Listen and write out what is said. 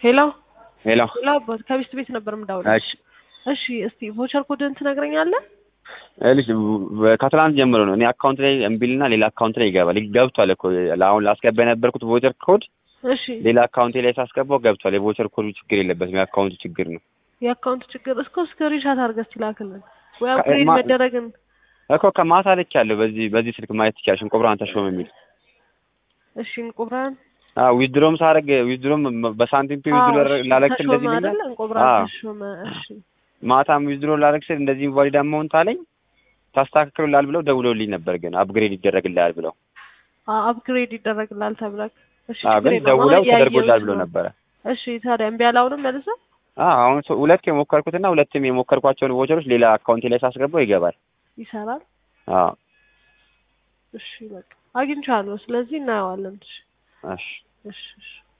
ሄሎ ሄሎ ሄሎ አባት ከሚስት ቤት ነበር የምደውለው። እሺ እሺ እስቲ ቮቸር ኮድን ትነግረኛለህ? ልጅ ከትላንት ጀምሮ ነው እኔ አካውንት ላይ እምቢልና ሌላ አካውንት ላይ ይገባል። ገብቷል እኮ አሁን ላስገባ የነበርኩት ቮቸር ኮድ እሺ ሌላ አካውንቴ ላይ ሳስገባው ገብቷል። የቮቸር ኮዱ ችግር የለበትም፣ የአካውንቱ ችግር ነው የአካውንት ችግር እስኮ ስክሪንሻት አድርገህ እስቲ ላክልን ወይ ከ- አፕግሬድ ማ- መደረግን እኮ ከማታ ልክ ያለው በዚህ በዚህ ስልክ ማየት ትችያለሽ። እንቆብራን ተሾመ የሚል እሺ እንቁብራን ዊዝድሮም ሳረግ ዊዝድሮም በሳንቲም ፒ ዊዝድሮ ላለክ ተሾመ እንደዚህ አይደለ? ይለኛል። እንቁብራን አዎ። ተሾመ። እሺ ማታም ዊዝድሮ ላረግ ስል እንደዚህ ኢንቫሊድ አማውንት አለኝ ታስተካክሉላል ብለው ደውለውልኝ ነበር፣ ግን አፕግሬድ ይደረግልሃል ብለው አፕግሬድ ይደረግላል ተብለክ። እሺ አዎ፣ ችግር ግን የለውም። ደውለው አሁን እያየሁት ተደርጎላል ብለው ነው። ነበረ። እሺ ታዲያ እምቢ አላውንም መልሰህ አዎ፣ አሁን ሶ- ሁለት የሞከርኩትና ሁለትም የሞከርኳቸውን ቮቸሮች ሌላ አካውንቴ ላይ ሳስገባው ይገባል። ይሰራል። አዎ፣ እሺ በቃ አግኝቻለሁ። ስለዚህ እናየዋለን። እሺ እሺ እሺ እሺ